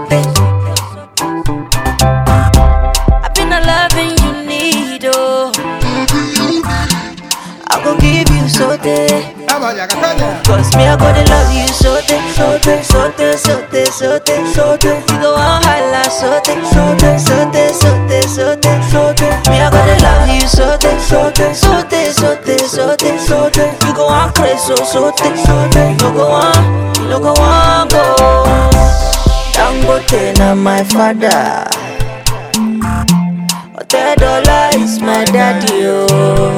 I been a loving you need, oh. I go give you so day. Cause me, I go to love you so day, so day, so day, so day, so day, so day. You go on holla so day, so day, so day, so day, so day, so day. Me, I go to love you so day, so day, so day, so day, so day, so day. You go on crazy, so so day, so day. You no go on, you no go on go. Dangote na my father. Otedola is my daddy, oh.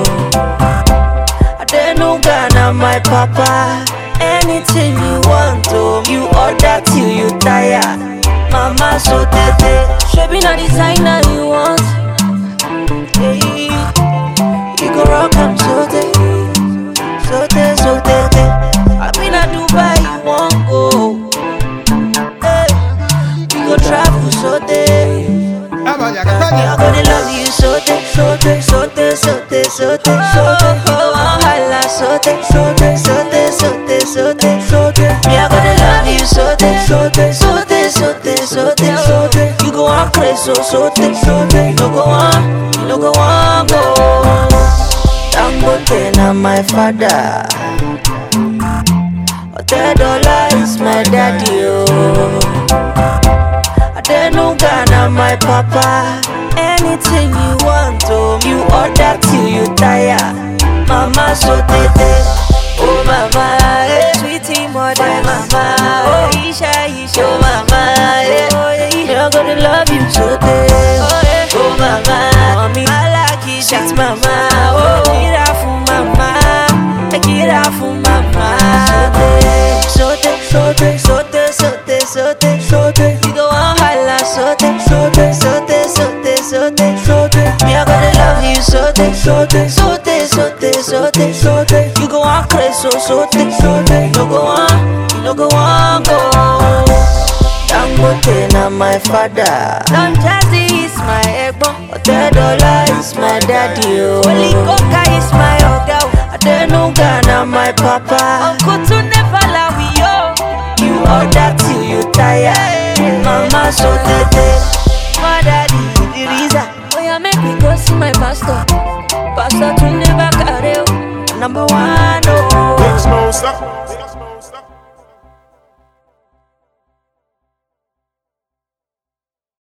Adenuga na my papa. Anything you want, oh, you order till you tire. Mama so tete, shebi na designer you want. Hey, you go rock am so tete, so tete, so tete. I been a Dubai, you want go. Hey, we go travel so tete. Yeah, I'm gonna love you so day, so day, so day, so day, so day, so day. You go on holla so day, so day, so day, so day, so day, so day. Yeah, I'm gonna love you so day, so day, so day, so day, so day, so day. You go on crazy, so so day, so day. You no go on, you no go on go. Dangote na my father. Otedola is my daddy, oh. Adenuga na my papa. Anything you want, oh, you order till you tire. Mama so tete, oh mama, eh. sweetie mother, mama, oh Isha Isha, oh mama, eh. oh yeah, you're gonna love you so tete, oh yeah, oh mama, mommy, I like it, sweet mama, oh, get out for mama, get out for mama, so tete, so tete, so tete, so tete, so tete, so tete, you go on holla, so tete, so tete, so tete, so tete, so tete, so tete, me I gonna love you so tete, so tete, so tete, so tete, so tete, so tete, you go on crazy, so so tete, so tete, you no go on, you no go on go. Dangote na my father. Don Jazzy is my egbon. Otedola is my daddy. Oh. Holy Coca is my oga. Adenuga na my papa. Uncle to never we yo. You order till you tire. Mama so tete. My daddy the reason. Oh yeah, make me go see my pastor. Pastor to never carry. Number one, oh. Big Smoke, stop.